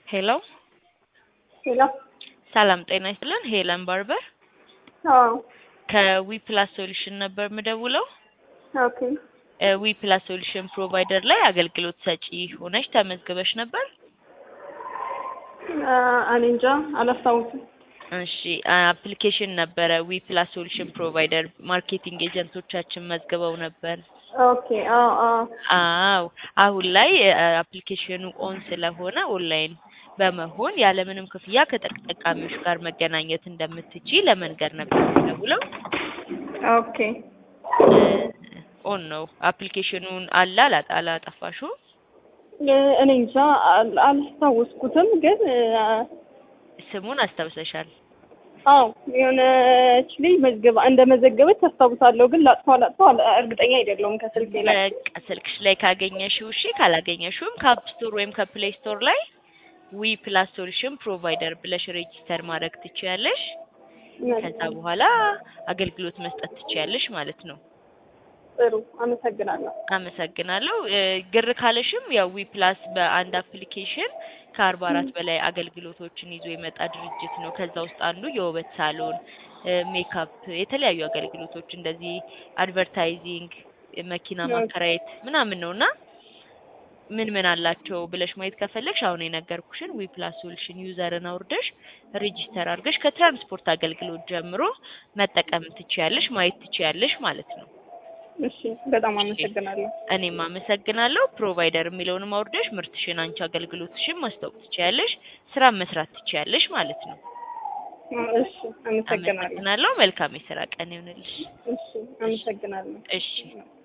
ሄሎ ሄሎ ሰላም ጤና ይስጥልን። ሄለን ባርበር አዎ ከዊ ፕላስ ሶሉሽን ነበር የምደውለው። ኦኬ ዊ ፕላስ ሶሉሽን ፕሮቫይደር ላይ አገልግሎት ሰጪ ሆነሽ ተመዝግበሽ ነበር። አ፣ እኔ እንጃ አላስታውስም። እሺ አፕሊኬሽን ነበረ ዊ ፕላስ ሶሉሽን ፕሮቫይደር ማርኬቲንግ ኤጀንቶቻችን መዝግበው ነበር። ኦኬ አዎ አዎ አዎ አሁን ላይ አፕሊኬሽኑ ኦን ስለሆነ ኦንላይን በመሆን ያለምንም ክፍያ ከተጠቃሚዎች ጋር መገናኘት እንደምትችይ ለመንገር ነበር የምደውለው። ኦኬ ኦን ነው አፕሊኬሽኑን አለ አላ- አላጠፋሽው? እ፣ እኔ እንጃ አል- አላስታወስኩትም፣ ግን አ፣ ስሙን አስታውሰሻል? አዎ የሆነች ልጅ መዝገባ እንደ መዘገበች አስታውሳለሁ፣ ግን ላጥፋ ላጥፋ አለ- እርግጠኛ አይደለሁም ከስልኬ ላይ። በቃ ስልክሽ ላይ ካገኘሽው እሺ፣ ካላገኘሽውም ከአፕ ስቶር ወይም ከፕሌይ ስቶር ላይ ዊ ፕላስ ሶሉሽን ፕሮቫይደር ብለሽ ሬጂስተር ማድረግ ትችያለሽ። ከዛ በኋላ አገልግሎት መስጠት ትችያለሽ ማለት ነው። ጥሩ አመሰግናለሁ። አመሰግናለሁ። እ፣ ግር ካለሽም ያው ዊ ፕላስ በአንድ አፕሊኬሽን ከአርባ አራት በላይ አገልግሎቶችን ይዞ የመጣ ድርጅት ነው። ከዛ ውስጥ አንዱ የውበት ሳሎን፣ እ፣ ሜካፕ፣ የተለያዩ አገልግሎቶች እንደዚህ አድቨርታይዚንግ፣ መኪና ኦኬ። ማከራየት ምናምን ነው እና ምን ምን አላቸው ብለሽ ማየት ከፈለግሽ አሁን የነገርኩሽን ዊ ፕላስ ሶሉሽን ዩዘርን አውርደሽ ሬጂስተር አድርገሽ ከትራንስፖርት አገልግሎት ጀምሮ መጠቀም ትችያለሽ፣ ማየት ትችያለሽ ማለት ነው። እሺ በጣም አመሰግናለሁ። እኔም አመሰግናለሁ። ፕሮቫይደር የሚለውንም አውርደሽ ምርትሽን፣ አንቺ አገልግሎትሽን ማስታወቅ ትችያለሽ፣ ስራ መስራት ትችያለሽ ማለት ነው። እሺ አመሰግናለሁ። አመሰግናለሁ። መልካም የስራ ቀን ይሁንልሽ። እሺ አመሰግናለሁ። እሺ